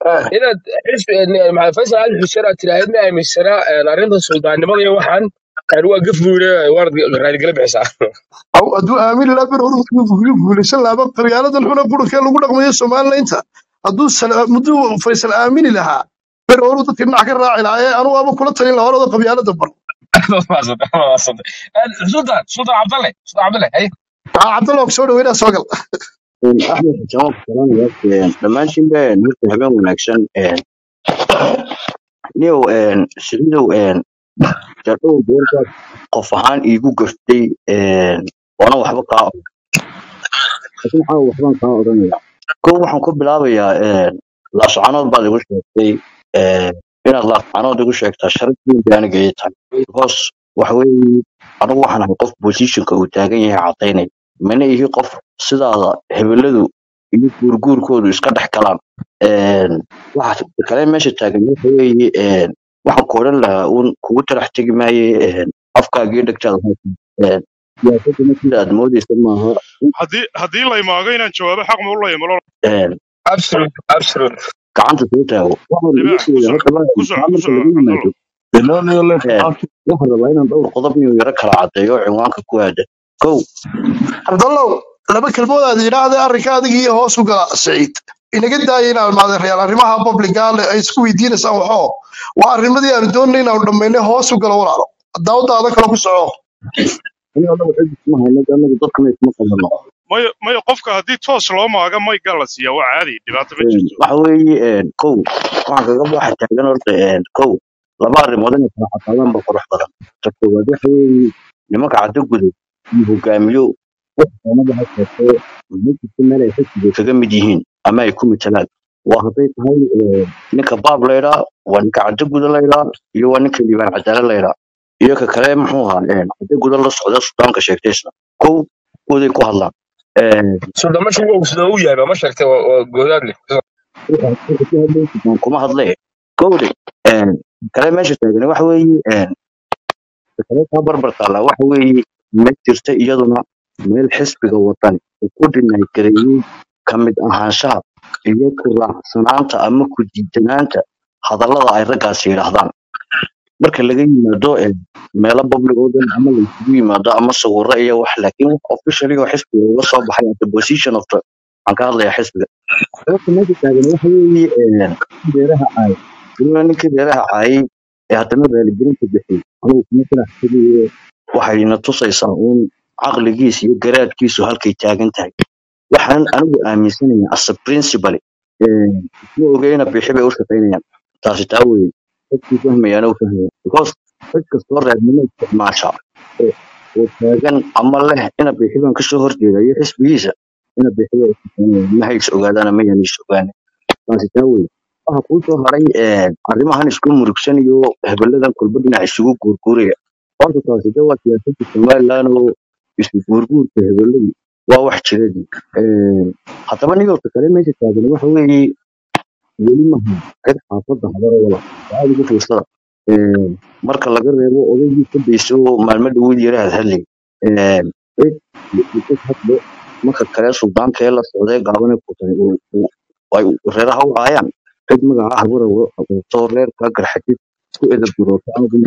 Ah, inaad xisbi maxamed faysal ali xuseen aad tiraahid ma aaminsana arrinta suldaannimada iyo waxaan aan waa gaf buu leeyahay waad raadigala bixisaa aw hadduu aamini lahaa bir hore wuxuu guulaysan lahaa qabyaaladdan xuna qurunka lagu dhaqmayo somalilaynta hadduu sal- hadduu faysal aamini lahaa bir hore dadka dhinac ka raaci lahaa ee anugu ama kula talin lahaa horada qabyaaladda bar sultan sultan cabdalle sultan cabdalle hay aa cabdalla ku soo dhaweynaa soo gal axmed xuseen salaam dhammaantiin ba horta habeen wanaagsan niyow siciidow jadhow doorkaas qof ahaan iigu gaftay waana waxba kaa oran laakiin waxaa waxbaan kaa odhanaya kow waxaan ku bilaabayaa laascanood baad igu sheegtay inaad laascanood igu sheegtaa sharaf weyn bay aniga ii tahay because waxa weeye anigu waxaan ahay qof positionka uu taagan yahay cadaynay mana ihi qof sidaada hebeladu iyo guurguurkoodu iska dhex galaan waxa kale meesha taagan waxa weeye waxaan ku odhan lahaa uun kugu tarax tegi maaye afkaagii dhegtaada haysa siyaasaduna sida aad moodeysa maaha haddii haddii la imaago inaan jawaabo xaq ma u leeyahay malo absolute absolute gacanta soo taago waxaan igu libaax ku sheegay soco horta ku soco marka ku laga soco yimaado cabdallo waxaan rabaa inaan dhowr qodob inuu yaro kala cadeeyo cinwaanka ku aada kow cabdallow laba kelmood aad yidhaahda arrinka adiga iyo hoos u gala siciid inaga daaya inaad maadeerayaal arrimaha publica ay isku weydiinaysaan waxoo waa arrimadii aanu doonay inaanu dhammaynay hoos u galo walaalo daawadaada kale ku soco in anagu cid isma hayno anagu dadkana isma qabano mayo mayo qofka haddii toos loo maaga mayga la siiyaa waa caadi dhibaato ma jirto waxa weeye kow waxaan kaga baxa taagan horta kow laba arrimood inay kala xataadaan ba qurux badan ta koowaad waxa weeye nimanka caddo guday iyo hogaamiyo waxaanaba ha sheegtee ma jirto meel ay xisbiga kaga mid yihiin ama ay ku matalaan waa hadday tahay ninka baab laydhaa waa ninka caddo guda laydhaa iyo waa ninka liibaan cadaale laydhaa iyo ka kale muxuu ahaa caddo guda la socda sudaanka sheegtaysna kow kooday ku hadlaan sultan masha wuu sida u yahay ma sheegtay waa goodaad leh waxaan kuma hadle kowde kale meesha taagan waxa weeye kale kaa barbar taallaa waxa weeye ma jirta iyaduna meel xisbiga wadani uu ku dhinay gareeyey ka mid ahaanshaha iyo ku raacsanaanta ama ku diidanaanta hadallada ay raggaasi yidhaahdaan marka laga yimaado meelo public oo dhan ama la isugu yimaado ama sawirro iyo wax laakiin wax officially oo xisbiga uga soo baxay at the position of the waxaan ka hadlayaa xisbiga sababta meesha taagan waxa weeye beeraha caay weliba ninkii beeraha caayay ee haddana raaligelinta bixiyey anugu kuma faraxsanaye waxayna tusaysaa uun caqligiisa iyo garaadkiisu halkay taagan tahay waxaan anigu aaminsanaya as a principal isma ogeyna bixi bay u shaqaynayaan taasi taa weye dadkii fahmayaana u fahmaya because cid kastoo reernimo isticmaasha oo oo taagan ama leh ina bixiban kasoo horjeeda iyo xisbigiisa ina bixiba u shaqaynaya ma hays ogaadana ma yanis ogaana taasi taa weye waxa kuu soo haray arrimahan isku murugsan iyo hebeladan kulba dhinac isugu guurguuraya horta taasi de waa siyaasadda somaliland oo isu guurguurka hebeladu waa wax jiradii haddaba nigowta kale meesha taagan waxa weeye weli maha cid xaafadda hadara wala aada ugu fiirsada marka laga reebo odaygii ka dayso maalmo dhaweyd yara hadhadlay cid cid hadlo marka kale suldaanka ee la socday gaabane ku tahay ay reeraha u caayaan cid magaca habara wato reerka garxajid ku edab durooto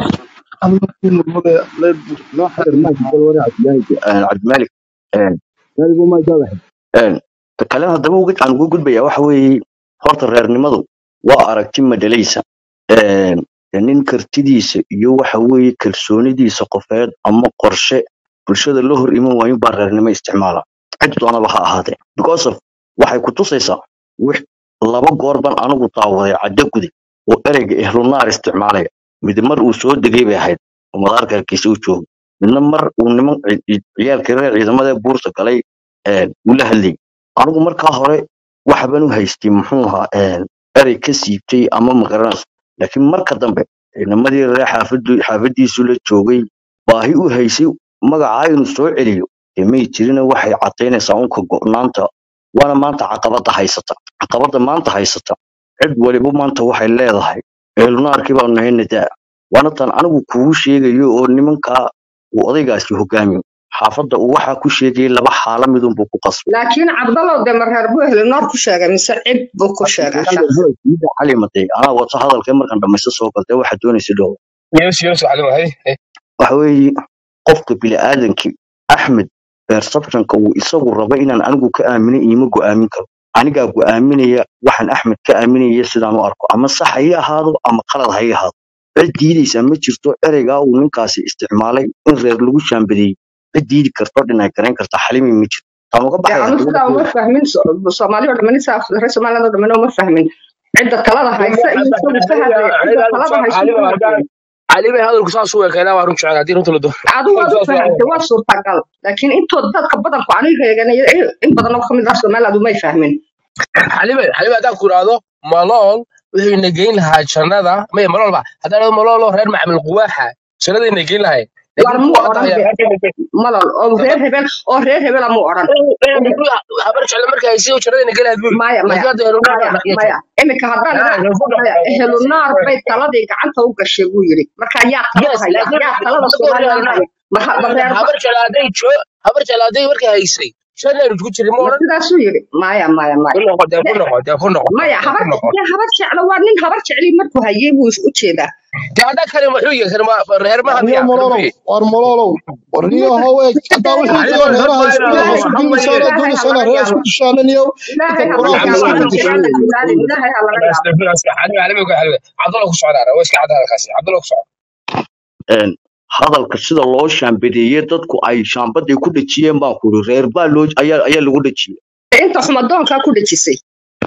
noo xadir maajid bal wara cabdimaalik maaligu maajadahay ta kale haddaba uga- aan ugu gudbaya waxa weeye horta reernimadu waa aragti madhalaysa nin kartidiisa iyo waxa weeye kalsoonidiisa qofeed ama qorshe bulshada la hor iman waayo baa reernimo isticmaala cid doonaba ha ahaatee because of waxay ku tusaysaa wix laba goor ban anigu daawaday caddo guday oo ereyga ehlunaar isticmaalaya mid mar uu soo degay bay ahayd oo madaarka hargeysa u joogay midna mar uu niman ci- ci- ciyaalkii reer ciidamada ee buurta galay uu la hadlayay anigu markaa hore waxban u haystay muxuu ahaa erey ka siibtay ama magaranaysa laakiin marka dambe ciidamadii reer xaafadu xaafadiisu la joogay baahi u haysay magacaa inuu soo celiyo dee may jirina waxay cadaynaysaa unka go'naanta waana maanta caqabada haysata caqabada maanta haysata cid waliba maanta waxay leedahay eelunaarkii baanu nahay nadaa waana tan anigu kugu sheegayo oo nimankaa uu odaygaasi hogaamiyo xaafadda uu waxaa ku sheegayay laba xaalo midunbuu ku qasbay laakiin cabdallow de mareer buu helinoor ku sheegay mise cib buu ku sheegaa shakhsi hadalkiida xalimatay anaa wato hadalkee markaan dhamaysto soo galtay waxaa doonaysa dhow yees yees xalima hay hay waxa weeye qofka bini'aadankii axmed perceptionka uu isagu rabo inaan anigu ka aamino iima go'aamin karo anigaa go'aaminaya waxaan axmed ka aaminaya sidaan u arko ama sax ha ii ahaado ama qalad ha ii ahaado cid diidaysaa ma jirto ereygaa uu ninkaasi isticmaalay in reer lagu shaambadeeyey cid diidi karto dhinay garayn karta xalimi ma jirto taan uga de baxaya anu sidaa uma fahmin So- soomaali oo dhamani saa reer somaliland oo dhamani uma fahmin cidda talada haysa iyo isagu ka hadlaya cidda talada haysa xalima uma haddaan fahmin xalima hadalku saas u ekeynaa waa run jecel haddii runta la doono adigu waad u saas waa fahamtay waa suurtagal laakiin intood dadka badanku aniga eeganaya in badan oo kamid ah somaliland umay fahmin xalima xalima haddaan ku idhaahdo malool wuxuu ina geyn lahaa jannada maya malool ba haddaan idhahdo malool oo reer macamil quwaaxa jannada ina geyn lahay war laakiin muu kuwa hadda odhan haya de malol oo reer hebel oo reer hebela muu odhan habar jecel markay haysi jannada ina geyn lahayd buri maya laakiin maya hadda inu maya maya iminka haddaan idhaa maya ehlunaar bay taladii gacanta u gashay buu yidhi marka yaa talada yes haya laakiin yaa talada somaliland haya ma ha- ma reer habar jecel hadday joo habar jecel hadday markay haysay jannaynu ku jirin ma ma odhan sidaasuu yidhi maya maya maya ku noqo dee ku noqo dee ku noqo maya dee habar ku noqo dee habar jeclo waa nin habar jecli markuu hayay buu u jeedaa dee haddaa kale muxuu yahay kale ma- reer ma warniyo hamiya kale mololow muxuu yahay war mololow warniyo ninka how eeg haddaa ilaahay wixii xalima jira reer reeraha baa isku inaa reeraha hama isku hama dilisana yeelin reeraha isku dishaananiyo ilaahay ha laga inta yaabo qur-aanka aniga soo yaan la dejiyey ilaalin ilaahay ha laga yaabo xalima xalima ku xalima cabdalla ku socdaa waa iska cadda halkaasi cabdalla ku socda een, hadalka sida loo shaambadeeyey dadku ay shaambaday ku dhejiyeen baan ku yidhi reer baa loo ayaa ayaa lagu dhejiyey inta xumadoonkaa ku dhejisay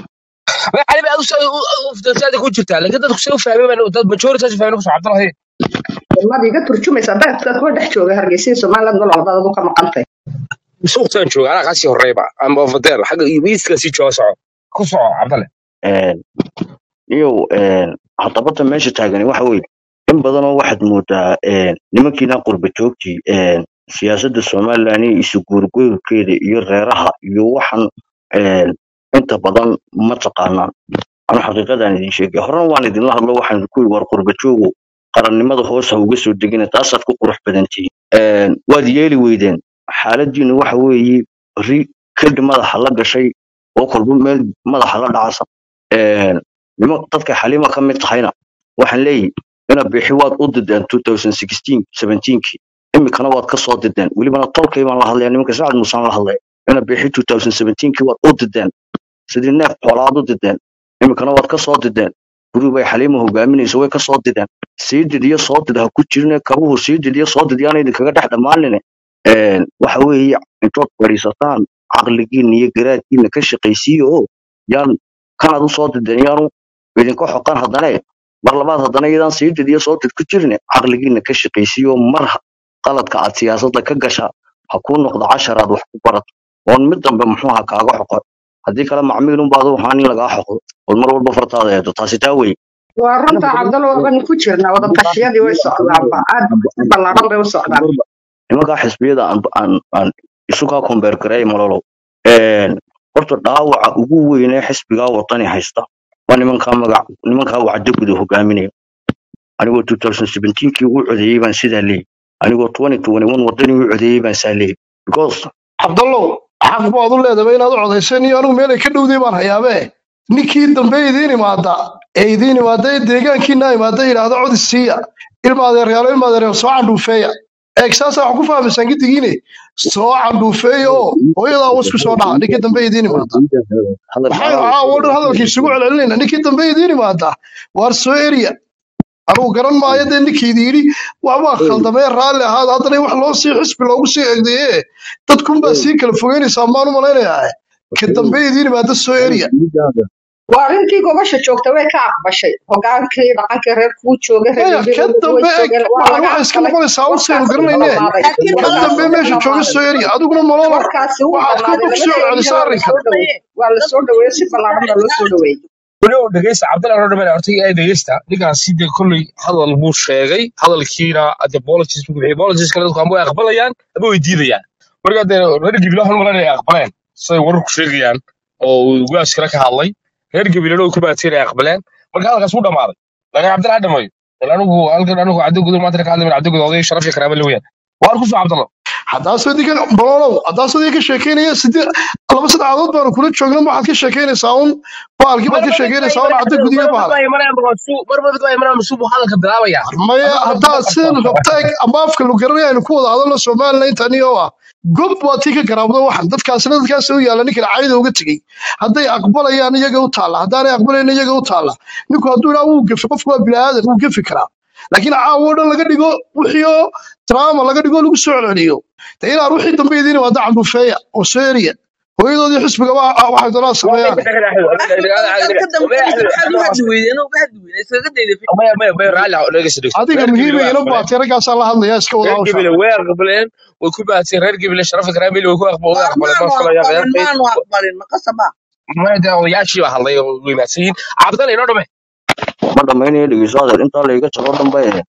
ma xalima aad uftasaada ku jirtaa laakiin dadku say u fahmeen dad majority saas u fahmeen ku socda cabdalla hay maad iga turjumaysa dadka kuwa dhex jooga hargeysa iyo somaliland mal walba adu ka maqantay suuqtaan jooga anaa kaasii horeyba ama ofadeer xagga iiska sii jooga soco ku soco cabdalle Een, iyo een, haddabata meesha taagani waxa weeye in badanoo waxaad moodaa een, nimankiina qurba joogtii een, siyaasadda somalilan iyo isu guurguurkeeda iyo reeraha iyo waxan een, inta badan ma taqaanaan anu xaqiiqadaan idin sheegay horena waan idinla hadlo waxaan ku yidhi war qurba joogo qarannimada hoos ha uga soo degina taasaad ku qurux badantihiin Een, waad yeeli weydeen xaaladiinu waxa weeye ri kadhi madaxa la gashay oo kolba meel madaxa la dhacasa Een, nima dadka xalima ka mid tahayna waxaan leeyahay ina bixi waad u dideen 2016 17kii imikana waad ka soo dideen welibana tolkay baan la hadlaya nimanka sacad muusaan la hadlaya ina bixi 2017kii waad u dideen sidii neef xoolaad u dideen imikana waad ka soo dideen guri bay xalima hogaaminayso way ka soo dideen sii did iyo soo did ha ku jirine kabuhu sii did iyo soo did yaana idinkaga dhex dhammaanine Een, waxa weeye intood fadhiisataan caqligiina iyo garaadkiina ka shaqaysiiya oo yaan kanaad u soo dideen yaanu idinka xoqan haddane mar labaad haddana iyadaan sii did iyo soo did ku jirine caqligiina ka shaqaysiiya oo mar ha- qaladka aad siyaasadda ka gasha ha kuu noqdo cashar aad wax ku barato oon mid dambe muxuu ha kaaga xoqo haddii kale macmiilunbaad u ahaan in lagaa xoqdo ood mar walba fartaada eedo taasi taa wey waa runta cabdalla waban ku jirnaa wada tashiyadii way socdaanba aad si ballaaran bay u socdaan nimankaa xisbiyada aan aan aan isu kaa kombeer gareey malolow Een, horta dhaawaca ugu weynee xisbigaa wadani haysta waa nimankaa magac nimankaa wacdo guda hogaaminaya anigoo 2017kii u codeeyey baan sidaa leeyay anigoo 2021 wadani u codeeyey baan saa leeyay because cabdallow xaq baad u leedahay inaad u codayseen iyo anigu meelay ka dhowday baan hayaabe ninkii dambe idiin imaada ee idiin imaada ee deegaankiina imaada yidhaahda codis siiya ilma adeeryaalo ilma adeeryaal soo candhuufeeya eeg saasa wax ku fahmaysaan gidigiine soo candhuufeeya oo hooyadaa wasku soo dhaca ninkii dambe idiin imaada hadal maxay caawo dhan hadalkii isugu celcelinayna ninkii dambe idiin imaada waar soo eriya anugu garan maayo dee ninkiidi yidhi waxbaa khaldamee raalli ahaada haddana wax loo sii xisbi loogu sii egdaye dadkunbaa sii kala fogeynaysaa maan u malaynayaa ka dambe idiin imaada soo eriya waa arrintii gobasha joogta way ka aqbashay hogaankii dhaqankii reer kuu joogay reer maya ka galbeed way dambe eg joogeen waa waxaan laga waxay iska aqbalay noqonaysaa ursaynu warkaasi wuu garanayne dhamaaday laakiin ka malolow dambe warkaasi wuu meesha jooga dhamaaday soo eriya adiguna malolow warkaasi wuu waxaad dhamaaday kolba kusoo labada celisa erina waa arrinkan la soo dhaweeyey waa la soo dhaweeyey si ballaaran baa loo soo dhaweeyey weliba uu dhegeysta cabdalla roo dhameen horta ay dhegeysta ninkaasi dee kolley hadal buu sheegay hadalkiina ade apologies buu bixiyay apologies kale dadku ama way aqbalayaan ama way diidayaan marka dee reer gabilaa waxaan malan ay aqbaleen siday wararku sheegayaan oo uu ugaas kale ka hadlay reer gabilana uu ka baateen ay aqbaleen marka hadalkaas wuu dhamaaday laakiin cabdalla ha dhamayo anigu halkan anigu caddo gudur maanta ka hadlay caddo gudur oday sharaf iyo karaama la weeyaan waan ku soo cabdalla haddaasoo idinka bololow haddaasoo idinka sheekeynaya sidee laba sadexadood baanu kula joogna ma waxaad ka sheekeynaysaa un baalkii baad ka sheekeynaysaa un cadda gudiga baala marba mid waa imanaya masuubu hadalka bilaabaya maya hadda haddaad sidan rabtaa ama afka lu garanaya aynu ku wada hadalno somalilan intaniyo ah gob waa tii ka garaabdo waxan dadkaasina dadkaas u yaalla ninkan cayda uga tegey hadday aqbalayaan iyaga u taalla haddaanay aqbalayn iyaga u taalla ninku hadduu idhaa wuu gefi qofku waa bilaadan wuu gefi karaa laakiin caawo dhan laga dhigo wixii oo drama laga dhigo lagu soo celceliyo de inaan wixii dambe idiin imaada candufeeya oo soo eriya hooyadoodii xisbiga wa- waxay doonaan sameeyaan axmed ka dambeeyay maxaad u hadli weydeen oo u hadli weydeen iskaga dayday adiga muhiima ina baatay raggaasaa la hadlaya iska wada reer hawsha gebile way aqbaleen way ku bahatay reer gebile sharafa karaamili way ku aqba- way aqbaleen maanu ma filaya aqbalin reer maanu aqbalin maqasaba mayda odayaashii baa hadlay oo way mahadsan yihiin cabdalla inoo dhame ma dhammaynaya dhegeyso adeer intaa layga jabo dhanba ee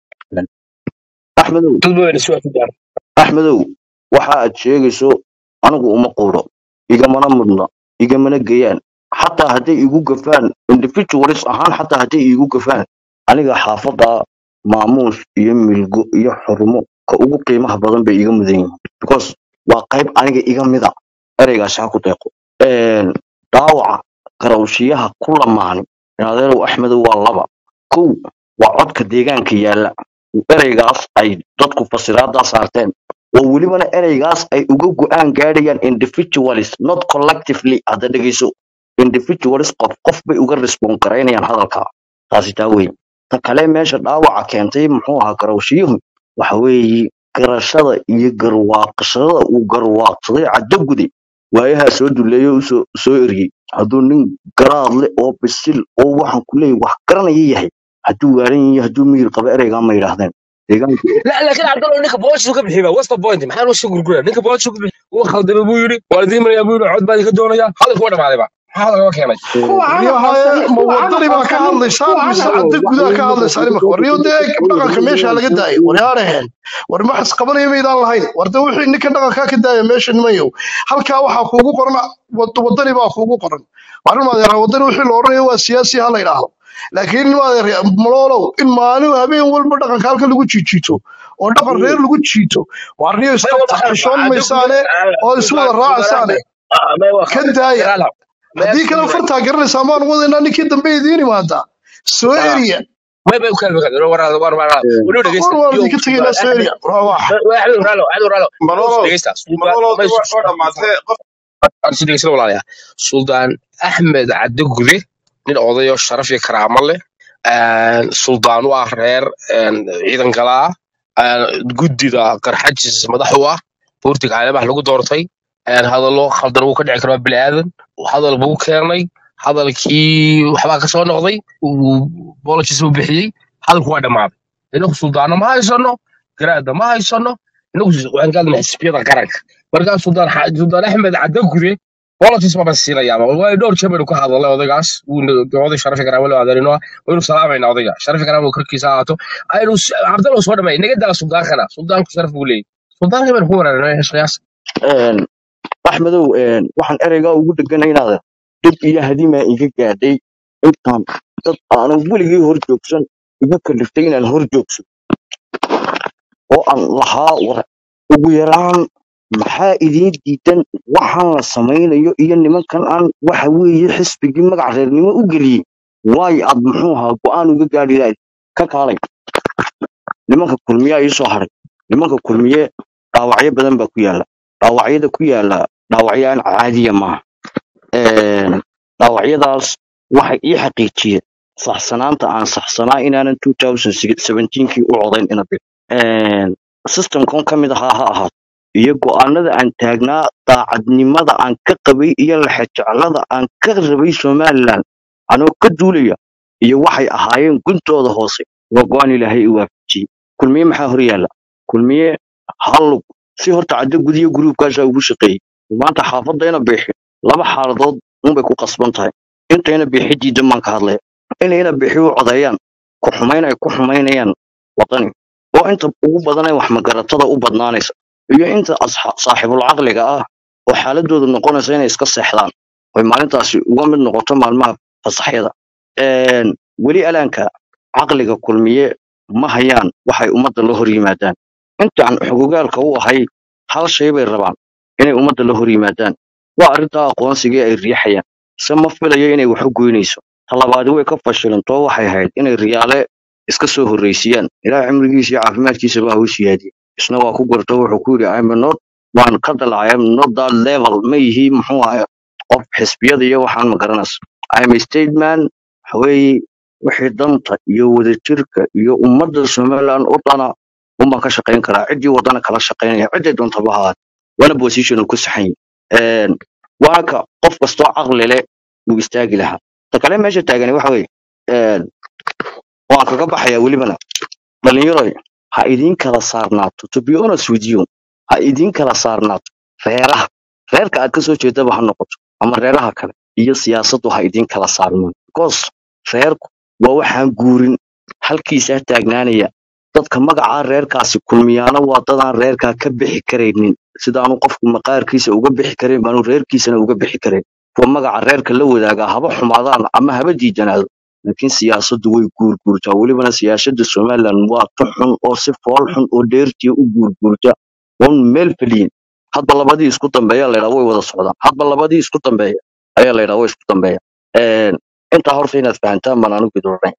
axmedow dad badan isu ku gaar axmedow waxa aad sheegayso anigu uma quuro igamana mudna igamana geyaan xataa hadday igu gafaan individualis ahaan xataa hadday igu gafaan aniga xaafadda maamuus iyo milgo iyo xurmo ka ugu qiimaha badan bay iga mudan yihiin because waa qayb aniga iga mida ereygaasi ha ku deeqo Een, dhaawaca garawshiyaha ku lamaani adeerow axmedow waa laba kow waa codka deegaanka yaalla ereygaas ay dadku fasiraadaa saarteen oo welibana ereygaas ay uga go'aan gaadhayaan individualis not collectively hadda dhegeyso individualis qof qof bay uga respond garaynayaan hadalka taasi taa weyn ta kale meesha dhaawaca keentay muxuu ahaa garawshiyuhu waxa weeye garashada iyo garwaaqashada uu garwaaqsaday caddagude waayahaa soo duleeyo u soo soo eriyey hadduu nin garaad leh oo bisil oo waxaan ku leeyahay wax garanaya yahay hadduu waaran yahay hadduu miyir qaba ereygaa ma yidhaahdeen deegaanku لا لكن عبد الله ninka booliska ka bixiba what's the point maxaa loo soo gurguraya ninka booliska ka bixi uu khaldamay buu yiri waalidiin maraya buu yiri cod baa ka doonaya hadalku waa dhamaaday ba maxaa hadalka loo keenay kuwa aan warniyo haye aqoonsanin ma kuwa aan wadani baa ka aqoonsanin hadlaysaan kuwa aan mise aqoonsanin cadda gudaha ka hadlaysaan imika warniyo dee dhaqanka meesha laga daayo waryaaraheen war ma xisqabanaya maydaan lahayn war de wixii ninkan dhaqankaa ka daaya meesha nimayow halkaa waxaa kuugu qoran wad- wadani baa kuugu qoran warin maadeera wadani wixii la odhanayo waa siyaasi ha la yidhaahdo laakiin maadeer maloolow in maalin habeen walba dhaqanka halka lagu jiijiito oo dhaqan reer lagu jiito warniyo isqabta xishoon maysaane oo isu wada raacasaane ka daaya haddii kale fartaa garanaysaa maan wadaynaa ninkii dambe idiin imaadaa soo eriya ما ما كان بكذا ورا ورا ورا ولو دقيست war waan يوم idinka tegaynaa soo eriya wax واحد ورا واحد ورا يوم malolo دقيست malolo ما waa waa dhamaatay qof أرسل دقيست ولا يا سلطان أحمد عبد الجودي nin odayo sharaf iyo karaamo leh suldaan u ah reer ciidan galaa guddida qarxajis madax u ah boortiga caalamaha lagu doortay hadallo khaldan uu ka dhici karo bini'aadan hadal buu keenay hadalkii waxbaa kasoo noqday bolojis uu bixiyey hadalku waa dhammaaday inagu suldaano ma haysano garaada ma haysano inagu waxaan ka hadlaynaa xisbiyada qaranka markaa suldaan xa- suldaan axmed cadagude bolojis baba siinayaaba waayo dhowr jeer baynu ka hadalnay odaygaas wuuna oday sharafi karaama loo adeerino waynu salaamayna odayga sharafi karaama uu korkiisa ahaato aynu cabdalla soo dhamay naga daa suldaankana suldaanku sharaf buu leeyahy suldaanka baynu ku waraarnay qiyaas Een, axmedow een, waxaan ereygaa ugu dheganaynaada dhib iyo hadimaa iga gaadhay intaan dad aanan weligii hor joogsan iga kaliftay inaan hor joogso oo aan lahaa war ugu yaraan maxaa idiin diidan waxaan la samaynayo iyo nimankan aan waxa weeye xisbigii magac reernimo u geliyey waayo aad muxuu ahaa go'aan uga gaadhi lahayd ka kaalay nimanka kulmiyaa ii soo haray nimanka kulmiye dhaawacyo badan baa ku yaala dhaawacyada ku yaala dhaawacyo aan caadiya maaha Een, dhaawacyadaas waxay ii xaqiijiyeen saxsanaanta aan saxsanaa inaanan 2017kii u codayn ina bir systemkan ka mid ahaa ha ahaato iyo go'aanada aan taagnaa daacadnimada aan ka qabay iyo laxejeclada aan ka rabay somalilan anoo ka duulaya iyo waxay ahaayeen guntooda hoose waa go'aan ilaahay i waafajiyey kulmiye maxaa hor yaalla kulmiye hallug si horta caddo gudiyo gruubkaasaa ugu shaqeeyey maanta xaafadayna biixi laba xaaladood unbay ku qasban tahay intayna biixi diidan baan ka hadlaya inayna biixi u codeeyaan ku xumayn ay ku xumaynayaan wadani oo inta ugu badan ee wax magaratada u badnaanaysa iyo inta asxa- saaxiibul caqliga ah oo xaaladoodu noqonaysa inay iska seexdaan oy maalintaasi uga mid noqoto maalmaha fasaxyada Een, weli alaanka caqliga kulmiye ma hayaan waxay ummadda la hor yimaadaan intaan xogogaalka u ahay hal shay bay rabaan inay ummadda la hor yimaadaan waa arrintaa aqoonsigii ay riixayaan se ma filayo inay wax u goynayso talabaadi way ka fashilantoo waxay ahayd inay riyaale iska soo horraysiiyaan ilaah cimrigiisa iyo caafimaadkiisa baa huu siyaadiyey isna waa ku garto wuxuu ku yidhi I'm not waan ka dalacay I'm not that level ma yihi muxuu ahay qof xisbiyada iyo waxaan ma garanaysa I'm a stateman waxa weeye wixii danta iyo wadajirka iyo ummadda somaliland oo dhana unbaan ka shaqayn karaa ciddii wadana kala shaqaynaya cidday doontaba ha ahaate waana position uu ku saxan yahay waana ka qof kastoo caqli leh uu istaagi lahaa ta kale meesha taagani waxa weeye een, waan kaga baxayaa welibana dhalinyaroy ha idiin kala saarnaato to be honest with you ha idiin kala saarnaato reeraha reerka aad kasoo jeedaba ha noqoto ama reeraha kale iyo siyaasaddu ha idiin kala saarmaan because reerku waa waxaan guurin halkiisaa taagnaanaya dadka magacaa reerkaasi kulmiyaana waa dadaan reerkaa ka bixi karaynin sidaanu qofku maqaarkiisa uga bixi karayn baanu reerkiisana uga bixi karayn kuwa magaca reerka la wadaagaa haba xumaadaan ama haba diidanaado laakiin siyaasaddu way guurguurtaa welibana siyaasadda somaliland waa tu xun oo si fool xun oo dheertiya u guurguurta oon meel feliyin hadba labadii isku dambeeya laydhaa way wada socdaan hadba labadii isku dambeeya ayaa laydhaa way isku dambeeya Een, intaa horta inaad fahantaan baan anigu idin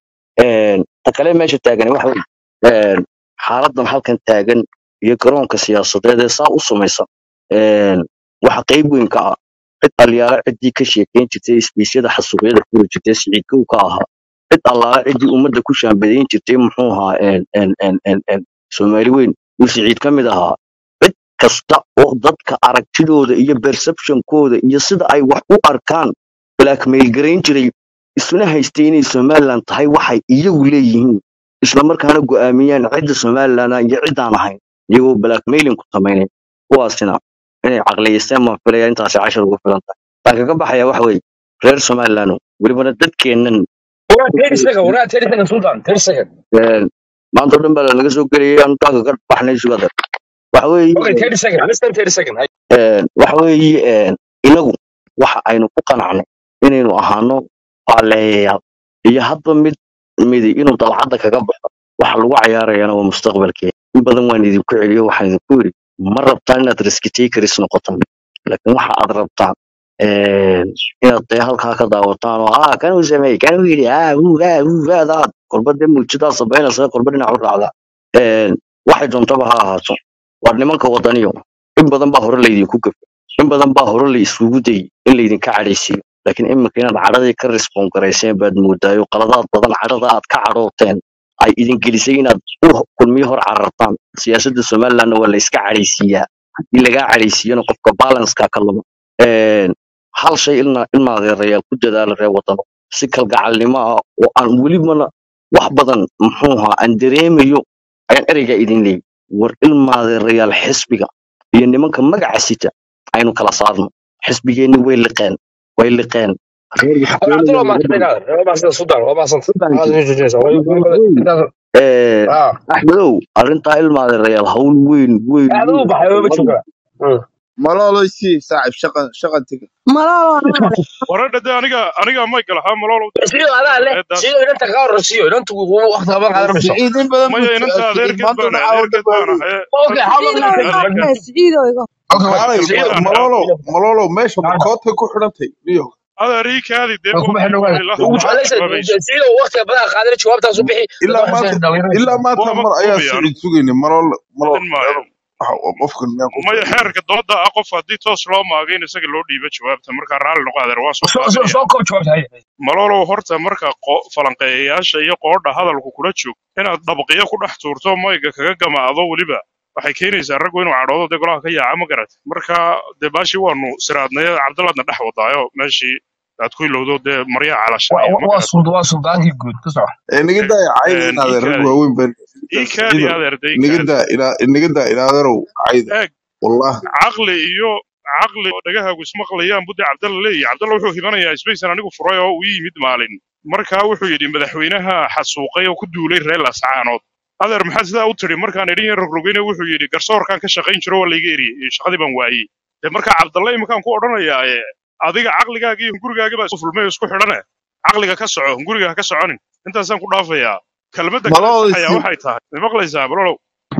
ta kale meesha taagani waxa weeye een, xaaladan halkan taagan iyo garoonka siyaasadeed ee saa u samaysan een, waxa qayb weyn ka ah cid alyaala ciddii ka sheekeyn jirtay isbiisyada xasuuqyada furi jirtay siciidkow ka ahaa cid allaala ciddii ummadda ku shaambadayn jirtay muxuu ahaa een, een, een, een, een, soomaali weyn uu siciid ka mid ahaa cid kasta oo dadka aragtidooda iyo perceptionkooda iyo sida ay wax u arkaan blackmail garayn jiray isuna haystay inay somaliland tahay waxay iyagu leeyihiin isla markaana go'aamiyaan cidda somaliland ah iyo ciddaan ahayn iyagoo blackmailing ku samaynay kuwaasina inay caqliyeysteen baan filaya intaasi cashar ugu filan tahay taan kaga baxaya waxa weeye reer somaliland welibana dadkeennan Waraa 30 second, waraa 30 second, Sultan, 30 second. een, maanta oo dhan baa lanaga soo gelayay aan taa kaga baxnay sugada waxa weeye Okay, 30 second, less than 30 second. Hay. een, waxa weeye een, inagu waxa aynu ku qanacnay inaynu ahaano faaleeyayaal iyo hadba mid midi inuu dalcadda kaga baxo waxa lagu cayaarayana waa mustaqbalkeena in badan waan idinku celiyo waxaan idinku yidhi ma rabtaan inaad riski takers noqotaan laakiin waxa aad rabtaan een, inaad dee halkaa ka daawataan oo ah kanuu sameey kanuu yidhi ah uu ah uu aadaad kolba dee muujidaa sabaynaysa kolba dhinac u raacda Een, waxay doontaba ha ahaato waa nimanka wadaniyo in badan baa hore laydinku gafay in badan baa hore la isugu dayay in laydinka cadhaysiiyo laakiin iminka inaad cadhadii ka respon garayseen baad moodaayo qaladaad badan cadhada aad ka cadhooteen ay idin gelisay inaad u kulmiyo hor carartaan siyaasadda somalilandna waa la iska cadhaysiiyaa haddii lagaa cadhaysiiyana qofka balanska ka luma Een, hal shay ilna ilma adeerayaal ku dadaala reer wadano si kalgacalnimo ah oo aan welibana wax badan muxuu ahaa aan dareemayo ayaan ereygaa idin leeyahy war ilma adeerayaal xisbiga iyo nimanka magaca sita aynu kala saarno xisbigeenni way liqeen way liqeen reer Waraa Cabdulla, waa mahadsan inaad. Waa mahadsan, Sultan, waa mahadsan. Aad u jeedinaysa. Waa- intaas- ah. axmedow arrintaa ilma adeerayaal hawl weyn weyn Aad u weyn baxay, waa ma joogaa. Mm. malolo sii saaxib shaqan shaqan tega malolo anaa leh waradha de aniga aniga maygal ahaa maloolow Siyo adaa leh, eedaas siyo inanta kaa horreysiyo, inantu waqti haban qaadan mayso. siciid in badan buu maya inanta siciid adeerkeed maanta baan dhaca oo adeerkeed baan dhabaabay ahay Okay, how long siciido is iga it? hormee siciido iga Okay, wait, kaalay siciid ma- baan malolo malolo meesha ahay. makoodka ku xidhantay niyo adeer ii kaadi dee Waa kuma xidhan waay. ilaa Ugu maxaa jeclaysa jawaabayso sida waqtiga badan qaadan jawaabtaas u bixi dadka ilaa waxay maanta soo dhalinyarada. ilaa maanta waaba mar ayaa koobaya siciid sugayna malolo malolo adin maayo qofkan miyaan ku maya fadhiya xeerka dooda ah qof haddii toos loo maago in isaga loo dhiibo jawaabta markaa raalli noqo adeer waan soo Soo soo qaadanaya soo koob jawaabta hay. maloolow horta marka qo- falanqeeyayaasha iyo qoodha hadalku kula joog inaad dabqiyo ku dhex tuurto mayga kaga gamaado weliba waxay keenaysaa raggu inuu cadhoodo dee golaha ka yaaca ma garat marka dee baashii waanu siraadnay cabdillaadna dhex wadaayo meeshii aad ku ilowdo dee maryaa Waa calashanaya ma waa garat sulda waa suldaankii guud ka soco. ee niga daa cayda Een, inaad ii rag kaadi waaweyn baan ii kaadi siciido adeer dee ii niga kaadi daa ina niga daa inaaderow cayda eeg wallahi caqli iyo caqli oo dhagahaagu ismaqlayaan budde cabdalla leeyahy cabdalla wuxuu hibanayaa sbaysan anigu furay oo uu yimid maalin markaa wuxuu yidhi madaxweynaha xasuuqay oo ku duulay reer lascaanood adeer maxaad sidaa u tidhi markaan idhin rogrogeyne wuxuu yidhi garsoorkaan ka shaqayn jiro waa layga eriyey shaqadii baan waayey dee markaa cabdalle iminkaan ku odhanayaa ee adiga caqligaaga iyo hungurigaaga baa isku fulmay oo isku xidhane caqliga ka soco hunguriga ha ka soconin intaasaan ku dhaafayaa kelmadda kale malolo saxayaa sii waxay tahay ma maqlaysaa balolow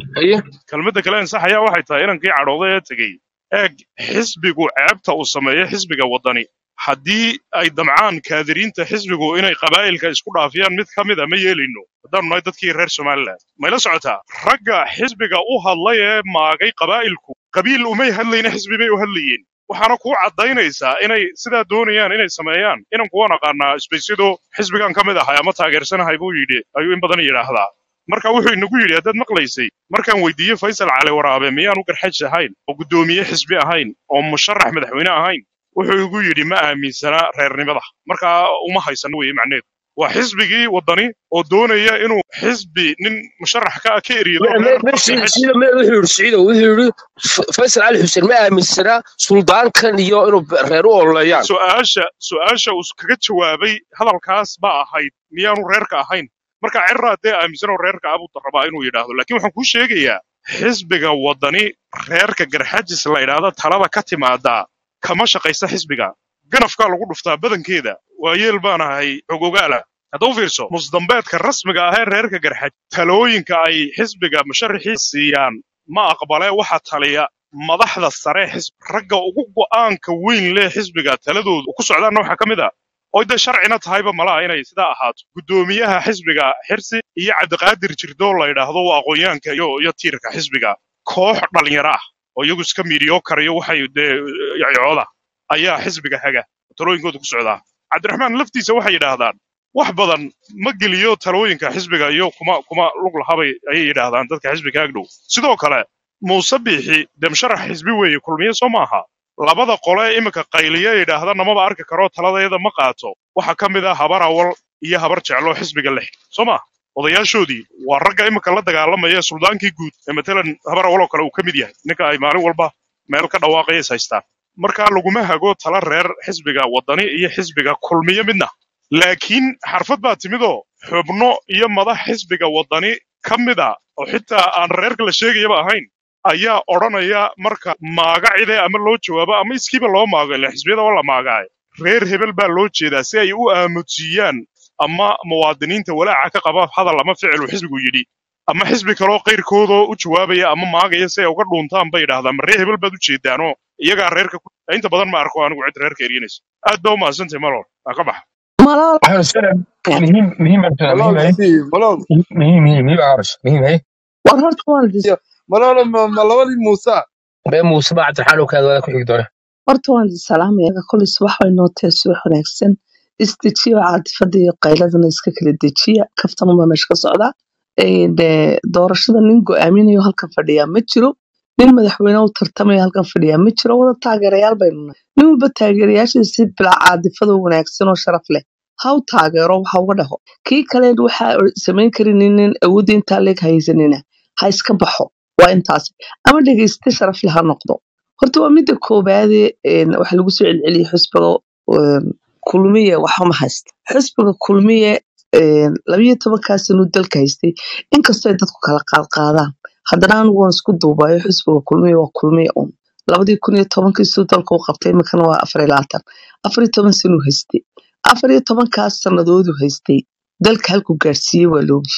haye kelmadda kale ansaxayaa waxay tahay inankii cadhooday ee tegey eeg xisbigu ceebta uu sameeyo xisbiga waddani haddii ay damcaan kaadiriinta xisbigu inay qabaa'ilka isku dhaafiyaan mid ka mid a ma yeelayno haddaanu nahay dadkii reer somaliland mayla socotaa ragga xisbiga u hadlay ee maagay qabaa'ilku qabiil umay hadlayna xisbi bay u hadlayeen waxaana kuu caddaynaysaa inay sidaa doonayaan inay sameeyaan inanku waan aqaanaa isbaysido xisbigan ka mid ahay ama taageersanahay buu yidhi ayuu in badan yidhaahdaa marka wuxuu inagu yidhi haddaad maqlaysay markaan weydiiyey faysal cali waraabe miyaanu garxaj ahayn oo guddoomiye xisbi ahayn oo musharax madaxweyne ahayn wuxuu igu yidhi ma aaminsanaa reernimada markaa uma haysan weye macneedu waa xisbigii waddani oo doonaya inuu xisbi nin musharax ka ka eriyo me- me- reer me- marka Siciid- xis Siciid, me- wuxuu yidhi Siciidow, wuxuu yidhi F- faysal cali xuseen ma aaminsanaa suldaankan iyo inuu reer u ololeeyaan su-aasha su-aasha uu kaga jawaabay hadalkaas ba ahayd miyaanu reerka ahayn marka cirraa dee aaminsanoo reerka abuu rabaa inuu yidhaahdo laakiin waxaan kuu sheegayaa xisbiga waddani reerka garxajis la idhaahda talada ka timaadaa kama shaqaysa xisbiga ganafkaa lagu dhuftaa badankeeda waayeel baan ahay xogogaala hadda u fiirso musdambeedka rasmiga ah ee reerka garxaj talooyinka ay xisbiga musharaxii siiyaan ma aqbale waxa taliya madaxda sare xisb ragga ugu go'aanka weyn leh xisbiga taladoodu ku socdaanna waxaa ka mid ah oo dee sharcina tahayba malaha inay sidaa ahaato guddoomiyaha xisbiga xirsi iyo cabdiqaadir jirdool la yidhaahdo waa aqoonyahanka iyo iyo tiirka xisbiga koox dhalinyaro ah oo iyagu iska miidiyoo karayo waxay dee yacooda ayaa xisbiga haga talooyinkooda ku socdaa cabdiraxmaan laftiisa waxay yidhaahdaan wax badan ma geliyo talooyinka xisbiga iyo kuma kuma lug lahabay ayay yidhaahdaan dadka xisbiga agdhow sidoo kale muuse biixi dee musharax xisbi weeye kulmiye soo maaha labada qole ee iminka qayliya yidhaahda namaba arki karo taladeeda ma qaato waxaa ka mid ah habar awal iyo habar jeclo xisbiga lix soo ma odayaashoodii waa ragga iminka la dagaalamaya ee suldaankii guud ee matalan habar awal oo kale uu ka mid yahay ninka ay maalin walba meel ka dhawaaqaya is haystaan marka laguma hago tala reer xisbiga waddani iyo xisbiga kulmiye midna laakiin xarfad baa timidoo xubno iyo madax xisbiga waddani ka mid a oo xitaa aan reerka la sheegayaba ahayn ayaa odhanaya marka maaga cide ama loo jawaabo ama iskiiba loo maago ila xisbiyada waa la maagaaye reer hebel baa loo jeedaa si ay u aamudsiyaan ama muwaadiniinta walaaca ka qaba hadal ama ficil uu xisbigu yidhi ama xisbi kaloo qayrkoodoo u jawaabaya ama maagaya si ay uga dhuuntaan bay yidhahdaan ma reer hebel baad u jeedaanoo iyagaa reerka ku inta badan ma arko anigu cid reerka eryanaysa aad baa u mahadsantahay malol aa ka baxa malol waxaan isleeyahay muhiim muhiim baan tahay muhiim malol hay si malol muhiim muhiim muhiim aaras muhiim hay war horta waan dis malol ma ma labadii muusa bee muuse baa cabdiraxmaan oo kaada wada ku xigi doona horta waan is salaamaya kolay subax way noo tahay subax wanaagsan isdejiya caadifada iyo qayladana iska kala dejiya kaftanuma meesha ka socdaa Een, dee, doorashada nin go-aaminayo halkan fadhiyaa ma jiro nin madaxweyne u tartamaya halkan fadhiyaa ma jiro wada taageerayaal baynu nahay nin walba taageerayaashiisa si bilaa caadifada wanaagsan oo sharaf leh ha u taageero waxa uga dhaho kii kale waxa samayn karin nin awoodda intaa leeg haysanina ha iska baxo waa intaas ama dhegeyste sharaf leh ha noqdo horta waa midda koobaade een, waxa lagu soo celceliyey xusbiga een, kulmiye waxba ma haysta xusbiga kulmiye een, labayo tobankaa sanuu dalka haystay inkastoo ay dadku kala qaadqaadaan haddana anigu waan isku duubayo xusbiga kulmiye waa kulmiye un labadii kun iyo tobankii suu dalka u qabtay iminkana waa afar iyo labaatan afar iyo toban sanuu haystay afar iyo tobankaas sanadoodu haystay dalka halkuu gaarsiiyey waa loogi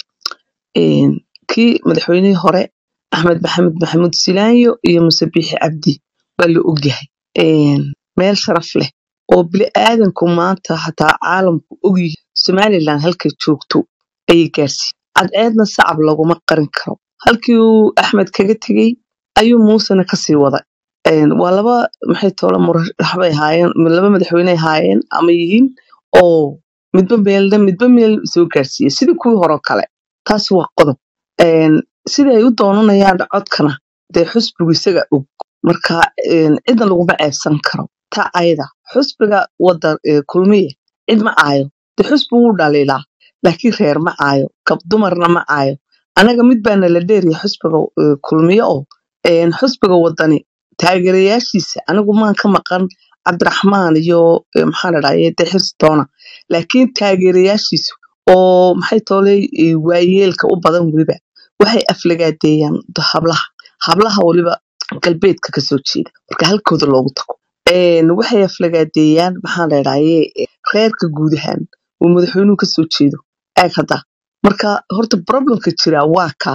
Een, kii madaxweynihii hore axmed maxamed maxamuud silaanyo iyo muse biixi cabdi waa la ogyahay Een, meel sharaf leh oo bini'aadanku maanta hataa caalamku ogyihi somalilan halkay joogto ayay gaarsiiyey cadceedna sacab laguma qarin karo halkii uu axmed kaga tegey ayuu muusena kasii waday Een, waa laba maxay toola murashax bay ahaayeen laba madaxweyne ahaayeen ama yihiin oo midba meelna midba meel soo gaarsiiyey sidii kuwii hore oo kale taasi waa qodob Een, sida ay u doonanayaan codkana dee xusbigu isaga og marka een, cidna laguma ceebsan karo ta ayada xusbiga wada ee, kulmiye cid ma aayo dee xusbi wuu dhaliilaa laakiin reer ma aayo gab dumarna ma aayo anaga mid baana la dheeriya xusbiga ee, kulmiye oo een, xusbiga wadani taageerayaashiisa anigu maan ka maqan cabdiraxmaan iyo ee, maxaa la dhahaye dee xirsi doona laakiin taageerayaashiisu oo maxay toolay ee, waayeelka u badan weliba waxay aflagaadeeyaan hablaha hablaha weliba galbeedka kasoo jeeda marka halkooda loogu tago Een, waxay aflagaadeeyaan maxaa la dhahaye reerka guud ahaan uu madaxweynuhu kasoo jeedo eeg hadda marka horta problemka jira waa kaa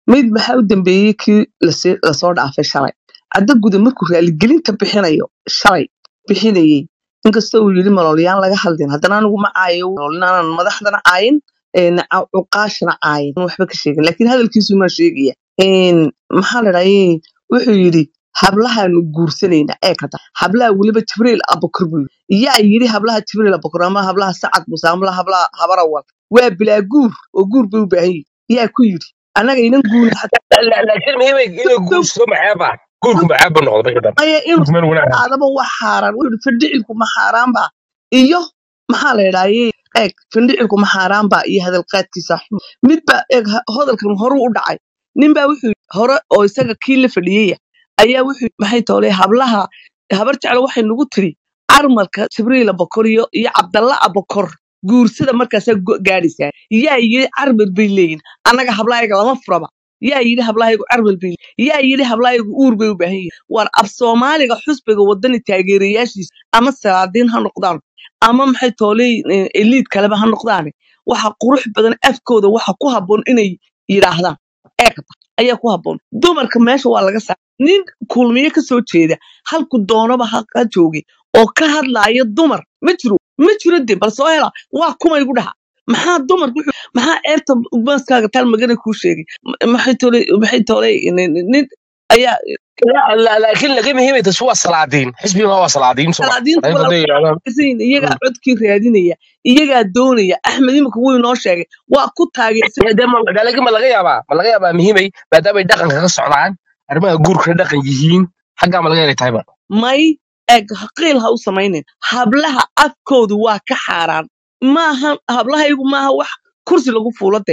mid maxaa u dambeeyey kii lasi- lasoo dhaafay shalay cadda gude markuu raaligelinta bixinayo shalay bixinayey inkastoo uu yidhi maloolyaan laga hadlin haddana anigu ma caayo maloolyaanaan madaxdana caayin een, ca- cuqaashana caayin waxba ka sheegin laakiin hadalkiisu maa sheegaya Een, maxaa la dhahay wuxuu yidhi hablahaanu guursanayna ee kada hablaha weliba jibriil abukar buu yidhi yaa yidhi hablaha jibriil abukar ama hablaha sacad muse ama hablaha habarawal waa bilaa guur oo guur bay u baahan yihin yaa ku yidhi annaga inan guurin xataa laakiin muhiimay inuu guurso maxaaba guurku maxaaba noqdo marka dambe maya inuu guurku meel wanaag aadaba wax xaaraan wuxuu yidhi findhicilku ma xaaraan ba iyo maxaa la idhaaye eeg findhicilku ma xaaraan ba iyo hadalqaadkiisa xun midba eeg ha- hadalkan horuu u dhacay ninbaa wuxuu yidhi hore oo isaga kii la fadhiyaya ayaa wuxuu yidhi, maxay toole hablaha habar jeclo waxay nagu tiri carmalka jibriil abakor iyo iyo cabdalla abakor guursada markaasaa go- gaadhaysaa yaa yidhi carmal bay leeyihin annaga hablahayaga lama furaba yaa yidhi hablahayagu carmal bay leeyihin yaa yidhi hablahayagu uur bay u baahan yihin war af soomaaliga xusbiga wadani taageerayaashiisa ama salaadiin ha noqdaan ama maxay tooley eliid kaleba ha noqdaane waxa qurux badan afkooda waxa ku habboon inay yidhaahdaan eegata ayaa ku habboon dumarka meesha waa laga saa nin kulmiye ka soo jeeda halku doonaba ha ha jooge oo ka hadlaaya dumar ma jiro ma jiro de bal soo hela waa kuma igu dhaha maxaa dumarku wuxuu- maxaa eerta baaskaaga taal magana kuu sheegay M- maxay tooley maxay tooley nin nin ayaa La- la- laakiin laga muhiimay taasi waa salaadiin xisbiga waa salaadiin soo salaadiintu salaadiin waa haday yidhahdaan taageersan iyagaa codkii raadinaya iyagaa doonaya axmed imika wuu inoo sheegay waa ku taageersan de ma de laakiin ma laga yaabaa ma laga yaabaa muhiimay maadaamay dhaqanka ka socdaan arrimaha guurkana dhaqan yihiin xaggaa ma laga yaabay tahayba may eeg qiil ha u samaynin hablaha afkoodu waa ka xaaraan maaha hablahaygu maaha wax kursi lagu fuulade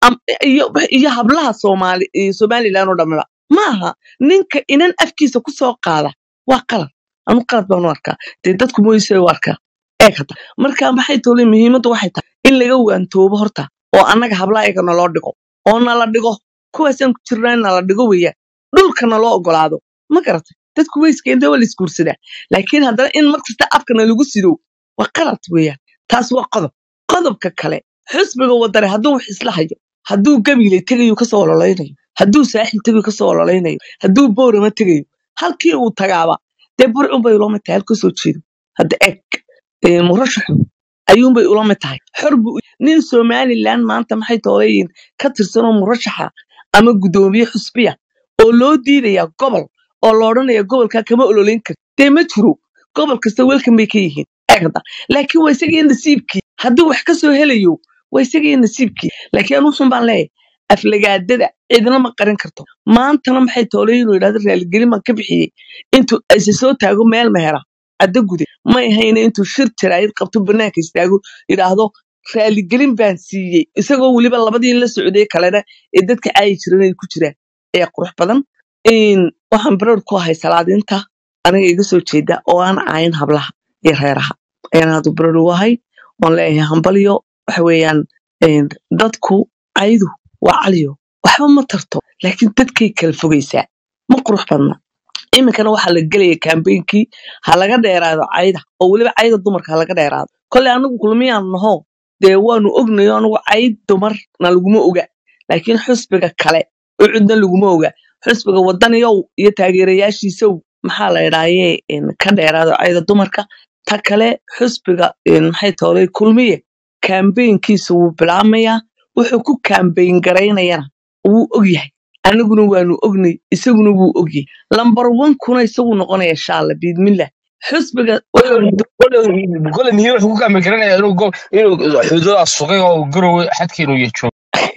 iyo iyo hablaha soomaali iyo somalilan oo dhammiba maaha ninka inan afkiisa ku soo qaada waa qalad anu qalad baan u arkaa dee dadku moyse u arkaa eeg hadda marka maxay tole muhiimaddu waxay tahay in laga waantoobo horta oo annaga hablahayaga naloo dhigo oo nala dhigo kuwaasaan ku jirnaa in nala dhigo weeyaan dhulka naloo ogolaado ma garatay dadku way iskeenta waa la isguursadaa laakiin haddana in markasta afkana lagu sido waa qalad weeyaan taas waa qodob qodobka kale xusbiga wadare hadduu wax isla hayo hadduu gabiile tegayo kasoo ololaynayo hadduu saaxil tegayo kasoo ololaynayo hadduu boorama tegayo halkii uu tagaaba dee burcunbay ula mid tahay halka soo jeedo hadda eg ee, murashaxu ayuunbay ula mid tahay xor buu u- nin somalilan maanta maxay tooleyiin ka tirsanoo murashaxa ama guddoomiye xusbiya oo loo diidaya gobol oo la odhanaya gobolkaa kama ololeyn karti dee ma jiro gobol kasta welkan bay ka yihiin eegda laakiin waa isagii nasiibkii hadduu wax ka soo helayo waa isagii nasiibkii laakiin anuusun baan leeyahay aflagaadada cidna ma qarin karto maantana maxay toolay inuu yidhahdo raaligelin baan ka bixiyey intuu ayse soo taago meel mehera caddo gude may hayna intuu shir tiraayid qabto banaanka istaago yidhaahdo raaligelin baan siiyey isagoo weliba labadii la socday kalena ee dadka caayi jiran ay ku jiraan ee qurux badan in waxaan barar ku ahay salaadinta aniga iga soo jeeda oo aan caayin hablaha iyo reeraha ayaan aadu barar ugu ahay oon leeyahay hambalyo waxa weeyaan een, dadku caydu waa caliyo waxba ma tarto laakiin dadkay kala fogaysaa ma qurux badna iminkana waxaa la gelaya kambeynkii ha laga dheeraado cayda oo weliba cayda dumarka ha laga dheeraado kolley anigu kulmiyaan naho dee waanu ognayo anigu cayd dumarna laguma oga laakiin xusbiga kale ucudna laguma oga xusbiga wadaniyow iyo taageerayaashiisow maxaa la idhaaye ka dheeraado cayda dumarka ta kale xusbiga een, maxay toolay kulmiye kambeynkiisa wuu bilaabmayaa wuxuu ku kambeyn garaynayana wuu ogyahay aniguna waanu ognay isaguna wuu ogyahay lambar wankuna isagu noqonaya shaalla biidmillah xusbiga waxaan kole muhiim wuxuu ku kaami karanaya inuu go- inuu xuduudaas sugay oo garowe xadkeenu iyo joogo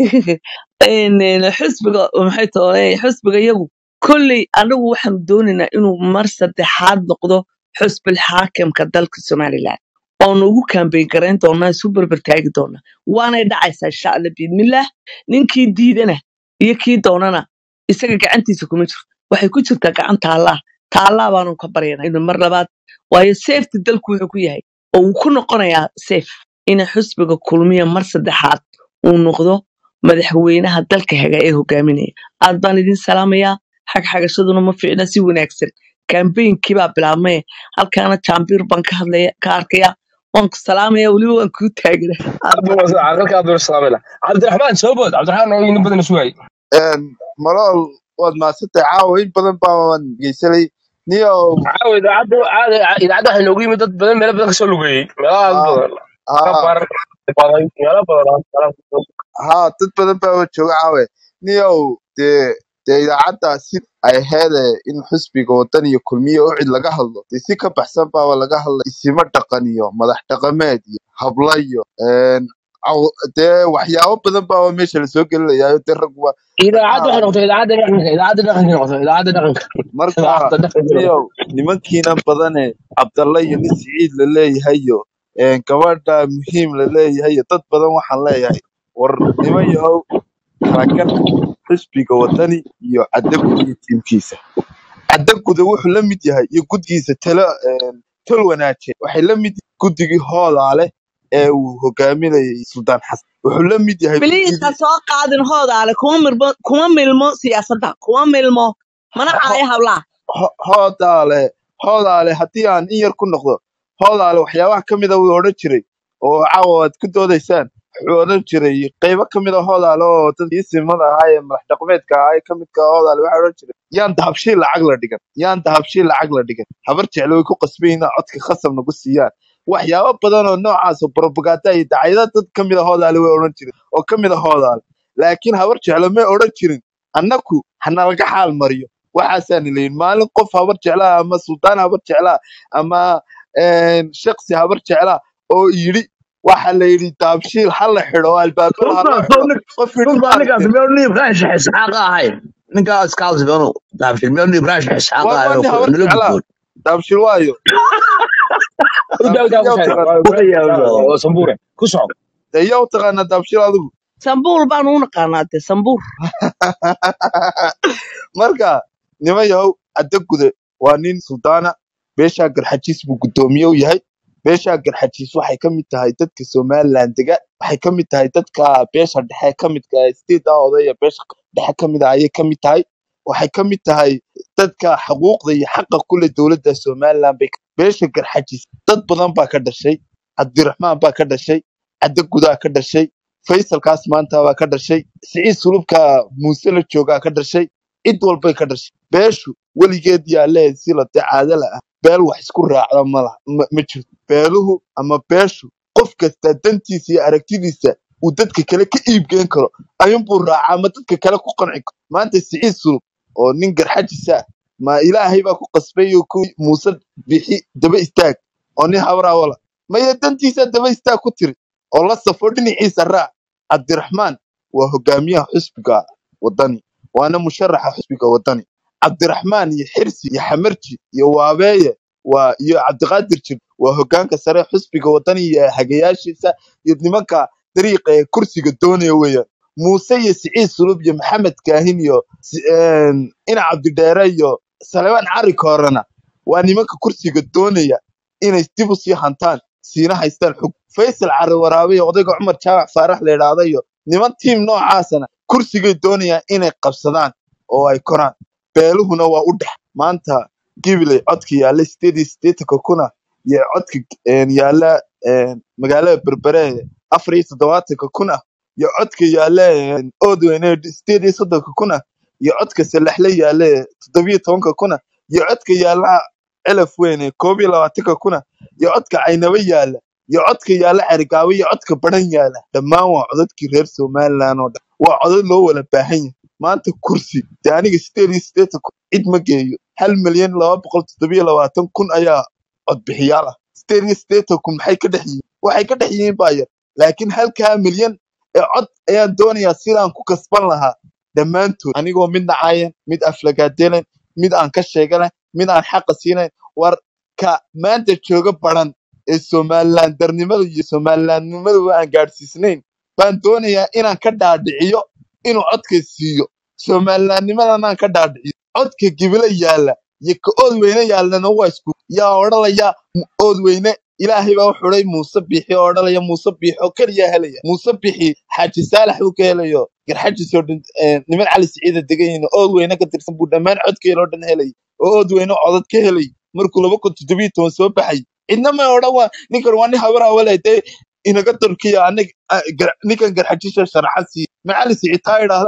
een, een, xusbiga maxay toole xusbiga iyagu kolley anagu waxaanu doonaynaa inuu mar saddexaad noqdo xusbil xaakimka dalka somalilan oonu ugu kambeyn garayn doonaa isu berber taagi doonaa waanay dhacaysaa insha alla biidmillah ninkii diidana iyo kii doonana isaga gacantiisa kuma jirto waxay ku jirtaa gacanta allah ta allah baanu ka baryana inuu mar labaad waayo seefti dalku wuxuu ku yahay oo uu ku noqonayaa seef ina xusbiga kulmiya mar saddexaad uu noqdo madaxweynaha dalka haga ee hogaaminaya aad baan idin salaamayaa xagxagashaduna ma fiicna si wanaagsan kambeynkii baa bilaabmaya halkaana jaambiir baan ka hadlaya ka arkaya waan ku salaamaya weliba waan kuu taagina aad baan aqalka abdul salaamila cabdiraxmaan soo bood cabdiraxmaan oo inin badan sugay een, malool waad mahadsantahay caawa in badan baan geysanay niyow caawa idaacadda caada idaacadda waxaa noogu yimid dad badan meelo badan kasoo lugeeyey meelaha haa badan haa gabar baday meelo badan haa dad badan baa jooga caawe niyow dee dee idaacadda si ay aheede in xusbiga wadan iyo kulmiye oo cid laga hadlo dee si ka baxsan baaba laga hadlay isimo dhaqan iyo madax dhaqameed iyo habla iyo een, caw- dee waxyaabo badan baaba meesha lasoo gelinayaayo dee ragba idaacadda waxay maxaa noqotay idaacadda dhaqanka idaacadda dhaqanka noqotay idaacadda dhaqanka marka idaacadda dhaqanka niyow nimankiina badane cabdalla iyo nin siciid la leeyahay iyo een, gabadha muhiim la leeyahay iyo dad badan waxaan leeyahay war niman yahow kala garta xisbiga wadani iyo caddaguda iyo tiimkiisa caddaguda wuxuu la mid yahay iyo gudgiisa talo een, tol wanaaje waxay la mid yihiin guddigii hoodaale ee uu hogaaminayay suldaan xasan wuxuu la mid yahay biliis ha guddigii soo qaadin hoodaale kuma milmo kuma milmo siyaasadda kuma milmo mana ho- ho- caayo hablaha ho- hoodaale hoodaale haddii aan in yar ku noqdo hoodaale waxyaabaha ka mida wuu odhan jiray oo caawa aad ku doodaysaan wuxuu odhan jiray qaybo ka mid a hoodaale oo dadkii simada ahaa ee madax dhaqameedka ahaa ee ka midka ah hoodaale waxaa odhan jiray yaan dahabshiil lacag la dhigan yaan dahabshiil lacag la dhigan habar jeclo way ku qasbayin inay codka khasab nagu siiyaan waxyaabo badan oo noocaas oo propaganda iyo dacaayada dad ka mid a hoodaale way odhan jiray oo ka mid a hoodaale laakiin habar jeclo may odhan jirin annaku hanalaga xaal mariyo waxaasaan leeyihin maalin qof habar jeclaa ama sultaan habar jeclaa ama een, shaksi habar jeclaa oo yidhi waxa la yidhi daabshiil ha la xidho oo albaabada ha la xidho qof yidhi runta ma ninkaas aragteen miyuu nin ibrahim sheekh isxaaqa ahayn ninkaas kaas banu daabshil miyuu nin ibrahim sheekh isxaaqa waa waa ahayn nin oo habar nala jeclaa gudboon daabshiil waayo daa daabshiil daa yaa ku u sheeg taqaan waa waa sambuure ku soco dee yaa u taqaanaa daabshiil adigu sambuul baan u naqaanaa de sambuur marka niman yahow caddagude waa nin suldaana beeshaa garxajiis buu guddoomiye u yahay beeshaa garxajiis waxay ka mid tahay dadka somaliland dega waxay ka mid tahay dadka beesha dhexe ka midka ah state ah odaya beesha dhexe ka mid ah ayay ka mid tahay waxay ka mid tahay dadka xuquuqda iyo xaqa kule dowladda somaliland bay beesha garxajiis dad badan baa ka dhashay cabdiraxmaan baa ka dhashay caddagudaa ka dhashay faysalkaas maanta baa ka dhashay siciid sulubka muuse la joogaa ka dhashay cid walbay ka dhashay beeshu weligeed yaa leeyahay si la caadala ah beel wax isku raacda ma laha ma ma jirto beeluhu ama beeshu qof kasta dantiisa iyo aragtidiisa uu dadka kale ka iibgeen karo ayuunbuu raacaa ama dadka kale ku qanci karo maanta siciid sulub oo nin garxajisa ah ma ilaahay baa ku qasbay oo ku muuse bixi daba istaag oo nin habrawala maya dantiisa daba istaag ku tiri oo la safo dhinaciisa raac cabdiraxmaan waa hogaamiyaha xusbiga wadani waana musharaxa xusbiga wadani cabdiraxmaan iyo xirsi iyo xamarji iyo waabeeye waa iyo cabdiqaadir jir waa hogaanka sare xusbiga wadani iyo hagayaashiisa iyo nimanka dariiqa ee kursiga doonaya weeyaan muuse iyo siciid sulub iyo maxamed kaahin iyo si- een, ina cabdidheere iyo salebaan cari koorana waa nimanka kursiga doonaya inay dib u sii hantaan siina haystaan xug faysal cari waraabe iyo odayga cumar jaamac faarax la idhaahda iyo niman tiim noocaasana kursigay doonayaan inay qabsadaan oo ay koraan beeluhuna waa u dhex maanta gibiley codka yaalla sideed iyo siddeetanka kuna iyo codka een, yaalla een, magaalada berbere afar iyo toddobaatanka kuna iyo codka yaalla een, oodweyne sideed iyo soddonka kuna iyo codka salaxle yaalla toddobiyo tobanka kuna iyo codka yaalla celaf weyne koob iyo labaatanka kuna iyo codka caynaba yaalla iyo codka yaalla cerigaabo iyo codka baran yaalla dhammaan waa codadkii reer somaliland oo dhan waa codad loo wada baahan yahay maanta kursi dee aniga sideed iyo siddeetan kun cid ma geeyo hal milyan laba boqol toddobiyo labaatan kun ayaa codbixiyaal ah sideed iyo siddeetan kun maxay ka dhex yihiin waxay ka dhex yihiin baa yar laakiin halkaa milyan ee cod ayaan doonayaa sidaan ku kasban lahaa dhammaantood anigoo mid nacaayan mid aflagaadelan mid aan ka sheeganayn mid aan xaqa siinayn war ka maanta jooga baran ee somaliland darnimada iyo somalilandnimadaba aan gaadhsiisnayn baan doonayaa inaan ka dhaadhiciyo inuu codka siiyo somalilandnimadanaan ka dhaadhiciyo codka gibile yaalla iyo ka oodweyne yaallana waa isku yaa odhanaya "M- oodweyne ilaahay baa u xuday muuse bixi oo odhanaya muuse bixi oo keliya helaya muuse bixi xaaji saalax buu ka helayo garxajisoo dhan eh, niman cali siciida degan yihiin oo oodweyne ka tirsan buu dhammaan codkeeda oo dhan helay oo oodweyne codad ka helay markuu laba kun toddobiyo toban soo baxay cidna may odhan waa ninkan waa nin habar awale dee inaga turkiya anig ninkan garxajisha sharaxa siiya macali siciid taa idhaahdaan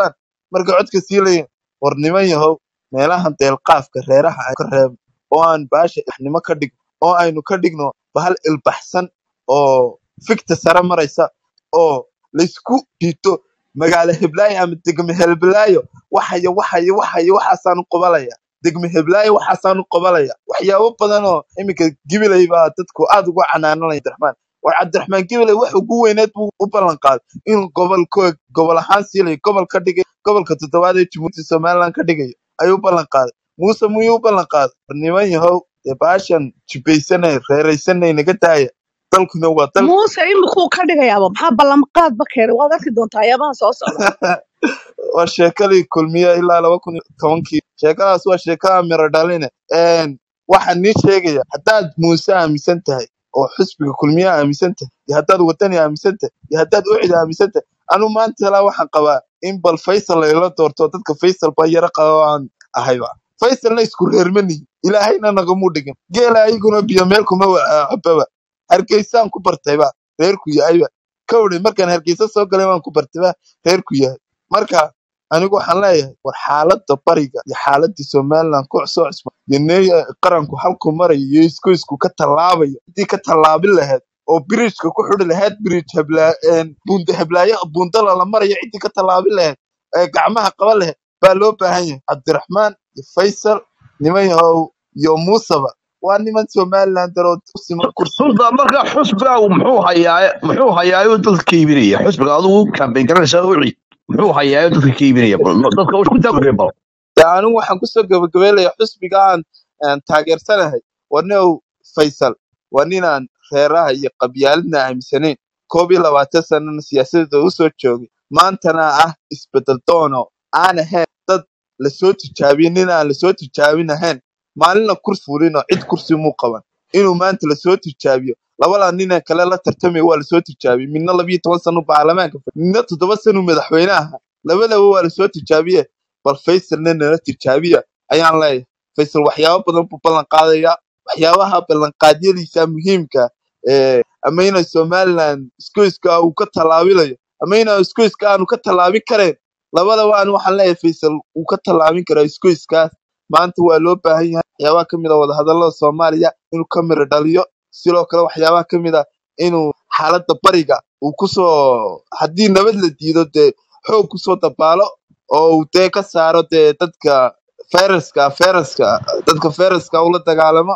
markay codka sii leeyihin war niman yahow meelahan deelqaafka reeraha aynu ka reebno oo aan baasha ilbaxnimo ka dhigno oo aynu ka dhigno bahal ilbaxsan oo fikta sare maraysa oo laysku jiito magaalo heblaayo ama degme heblaayo waxayo waxayo waxayo waxaasaanu qabalaya degme heblaayo waxaasaanu qabalaya waxyaabo badan oo iminka gibiley baa dadku aad uga canaananaya cabdiraxmaan war cabdiraxmaan gibiley wax ugu weyneed buu u ballan qaaday inuu gobolko gobol ahaan siilayo gobol ka dhigay gobolka toddobaad ee jumhuuriyadda somaliland ka dhigayo ayuu u ballan qaaday muuse muyuu u ballan qaaday war niman yahow dee baashan jibaysanay reeraysanay naga daaya dalkuna waa dal muuse imikuu ka dhigayaaba maxaa ballanqaadba keenay waad arki doontaa ayaabaha soo socda waa sheekadii kulmiye ilaa laba kun iyo tobankii sheekadaas waa sheekada miro dhaline Een, waxaan nii sheegaya haddaad muuse aaminsan tahay oo xisbiga kulmiye aaminsan tahay iyo haddaad wadani aaminsan tahay iyo haddaad ucid aaminsan tahay anu maanta ilaa waxaan qabaa in bal faysal layla doorto dadka faysal baa yara qaba aan ahayba faysalna isku reermanihi ilaahayna nagamuu dhigin geela ayaguna biyo meel kuma wa- cababa hargeysaan ku bartayba reerku yahayba kawdhe markaan hargeysa soo galay waan ku bartayba reerku yahay marka anigu waxaan leeyahay war xaaladda bariga iyo xaaladii somaliland ku soo cusba iyo nee qaranku halku marayo iyo isku isku ka tallaabayo haddii ka tallaabin lahayd oo biriijka ku xidhi lahayd biriij heblaa buunda heblaayo buundala la marayo ciddii ka tallaabin lahayd ee gacmaha qaban lahayd baa loo baahan yahay cabdiraxmaan iyo faysal niman yahow iyo muusaba waa niman somaliland daroo u siman kursiga sultan marka xusbiga muxuu hayaa muxuu hayaa dadka ka iibinaya xusbiga adigu kambeyn garanaysaa uci muxuu hayaa dadka ka iibinaya bal no- dadka ku taagay bal dee anigu waxaan kusoo gabagabeylaya xusbiga aan aan taageersanahay waa nin faysal waa ninaan reeraha iyo qabyaaladna aaminsanayn koob iyo labaatan sanana siyaasadda u soo joogay maantana ah isbedel doono aan ahayn dad lasoo tijaabiyey nin aan lasoo tijaabin ahayn maalinna kursi fulinoo cid kursi muu qaban inuu maanta lasoo tijaabiyo labadaa nina kale la tartamaya waa lasoo tijaabiyey midna labiyo toban sano baarlamaanka fadhiya midna toddoba sano madaxweyne aha labadaba waa lasoo tijaabiye bal faysalna nala tijaabiya ayaan leeyahay faysal waxyaabo badan buu ballan qaadayaa waxyaabaha ballanqaadyadiisa muhiimka ee ama inay somaliland isgoyska uu ka tallaabilayo ama inaa isgoyska aanu ka tallaabin karayn labadaba aan waxaan leeyahay faysal wuu ka tallaabin karaa isgoyskaas maanta waa loo baahan yahay waxyaabaha ka mid a wadahadallada soomaaliya inuu ka miro dhaliyo sidoo kale waxyaabaha ka mid a inuu xaaladda bariga uu kusoo haddii nabad la diido dee xoog kusoo dabaalo oo uu dee ka saaro dee dadka fayraska fayraska dadka fayraska ula dagaalamo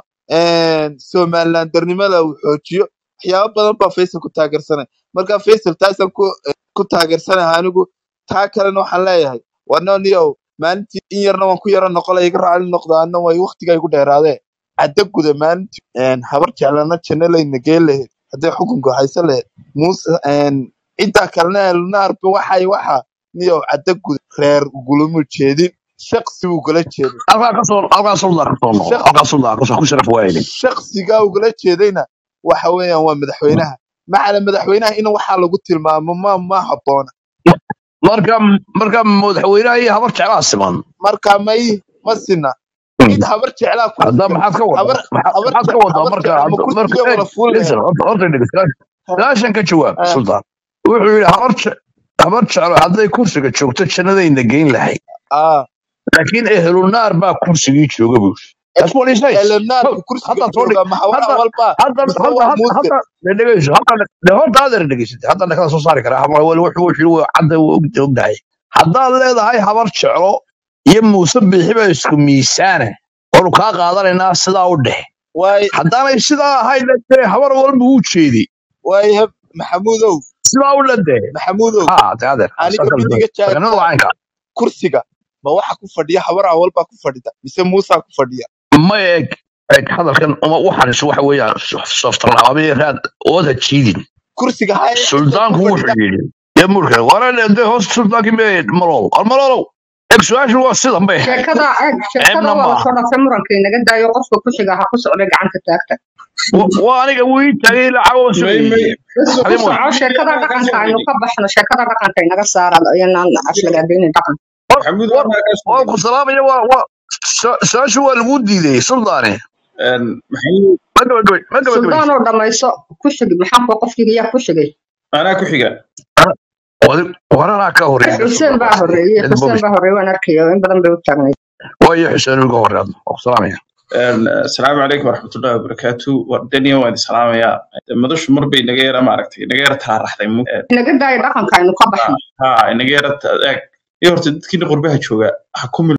somaliland darnimada uu xoojiyo waxyaabo badan baa faysal ku taageersanay marka faysal taasaan ku ku taageersanahay anigu taa kalena waxaan leeyahay wanoniyow maalintii in yarna waan ku yaro noqolay iga raali noqdo anna way waqtiga igu dheeraadee cadda guda maalintii een, habar jeclana jannalayna geen lahayd hadday xukunka haysan lahayd muuse een, ciddaa kalena elnaarba waxay waxa niyow cadda guda reer ugulama jeedin shaqsi buu kala jeeday halkaa ka soo halkaa sultan ka soo noqo Shaq- halkaa sultan ka soo ku sharaf waayne shaqsigaa ugala jeedayna waxa weeyaan waa madaxweynaha macala madaxweynaha in waxaa lagu tilmaamo ma ma habboona marka marka madaxweynaha iyo habar jeclaa siman marka may ma sina cid habar jeclaa hadda kursiga maxaad ka wadaa habar Maxaa- habar maxaad ka je- wadaa habar marka jecla ma marka kursiga eeg wala fuul listen lahayd horta horta dhegeysta Ha, ilaashan ka jawaab ha, sultan wuxuu yidhi habar je- habar jeclo hadday kursiga joogto jannadayna geyn lahayd ah. laakiin ehlunaar baa kursigii jooga buu yidhi that's what he says elenaarka kursiga hadda soo dhig jooga ma habar hadda awalba hadda mise hadda waa hadda muuse hadda de dhegeyso hadda de horta adeer dhegeysatay hadda nakala soo saari karaa ama wali wuxuu wuxuu waa cadda waa og ogdahay haddaad leedahay habar jeclo iyo muuse bixi baa isku miisaane waanu kaa qaadanaynaa sidaa u dheh waay haddaanay sidaa ahayn dee habar walba u jeedi waay heb maxamuudow sidaa u dhadee maxamuudow ha de adeer aniga saas mid iga saganada jaarta wacanka kursiga ma waxa ku fadhiya habar awalbaa ku fadhida mise muusaa ku fadhiya ma eeg eeg hadalkan uma waxaan is waxa weeyaan softarnaamay raad ooda jiidin kursiga haya cidda ku suldaanku wuxuu fadhida yidhi dee murka waana de hoos suldaankii me malol war malolow eeg su-aashu waa sidan bay ahayd sheekada eeg sheekada ceebna waa ma lasoo aha dhaafay muranka inaga daayo qofka ku xiga ha ku socda gacanta taagta Wa- waa aniga wuu ii taagay ilaa cago may sugayey may ku adimo soco sheekada dhaqanka aynu ka baxno sheekada dhaqanka inaga saara iyanaan aflagaadaynin dhaqan war maxamuud war waa kaa soo waan ku salaamaya waa waa su- su-aashu waa lagu diiday suldaane maxamuud ma gabagabay ma gabagabaysa suldaan oo dhamayso ku xig maxaa kuwa qofkiga yaa ku xigay anaa ku xiga waranaa ka horeeya xuseen baa horeeyey cid xuseen bobish baa horeeyey waan arkayo in badan bay u taagnayd waayo xuseen uga horeadno salaamaya asalaamu calaykum waraxmatullahi wabarakaatu wardaniya waan islaamayaa madashu mar bay naga yara maaragtay naga yara taaraxday mu- eh, inaga daaya dhaqanka aynu ka baxno ha inaga yara ta- eeg iyo horta dadkiina qurbaha jooga ha ku